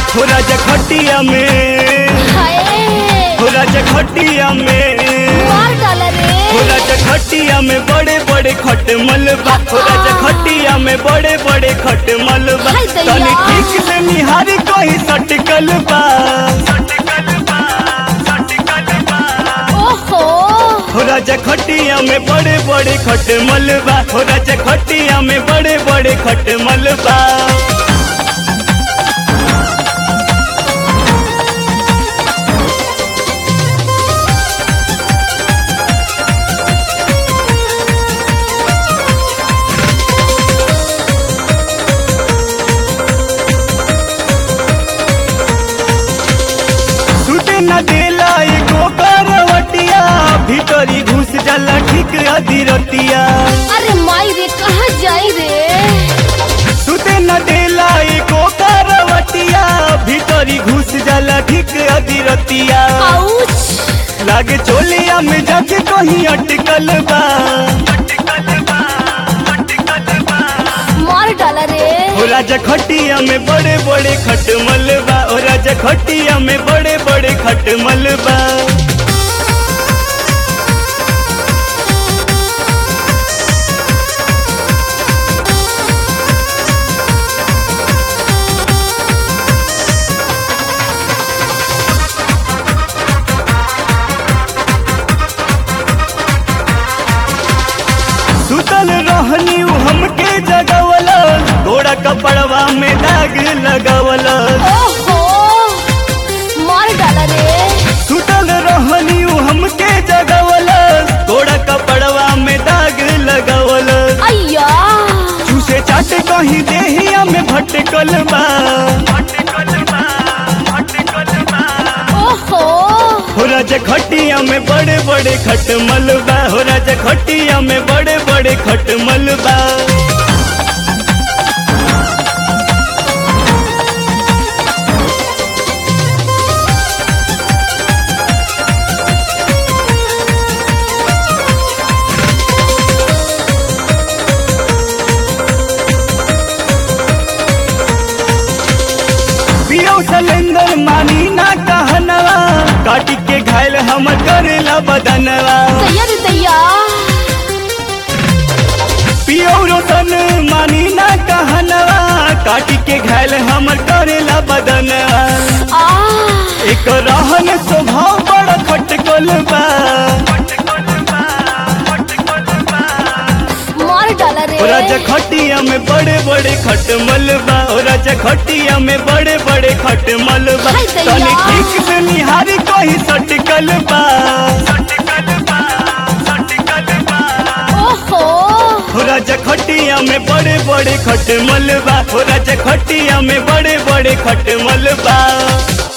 हो राजा खटिया में हाय हो राजा खटिया में मार डाला रे हो राजा खटिया में बड़े बड़े खट मलबा हो राजा खटिया में बड़े बड़े खट मलबा हाय दैया। तनी ठीक से निहारी कोई सटकल बा ओहो हो राजा खटिया में बड़े बड़े खट मलबा हो राजा खटिया में बड़े बड़े खट मलबा सुते न देला एगो करवटिया भीतरी घुस जाला ठीक अधीरतिया अरे माई रे कहाँ जाई रे सुते न देला एको करवटिया भीतरी घुस जाला ठीक अधीरतिया आउच लागे चोलिया में जाके कहीं अटकल बा मार डाला रे ओ राजा खटिया में बड़े बड़े खट मलबा ओ राजा खटिया में बड़े बड़े खट मलबा सुतल रहनी उ हमके जगवला घोड़ा कपड़वा में दाग लगवला ओहो मार डाला रे सुतल रहनी उ हमके जगवला घोड़ा कपड़वा में दाग लगवला अय्या चूसे चाट कहीं देहिया में भटकल बा ओहो हो राजा खटिया में बड़े बड़े खट मलबा हो राजा खटिया में बड़े बड़े खट मलबा पियो सलेंदर मानी ना कहनवा काटी के घायल हम करेला बदनवा दैया रे दैया पियो रोशन मानी ना कहनवा काटी के घायल हम करेला बदनवा आ एक रहन स्वभाव बड़ा खटकल बा मार डाला रे ओ राजा खटिया में बड़े बड़े खट मलबा ओ राजा खटिया में बड़े बड़े खट मलबा हाय दैया। तनी ठीक से निहारी कोई सटकल बा ओहो हो राजा खटिया में बड़े बड़े खट मलबा हो राजा खटिया में बड़े बड़े खट मलबा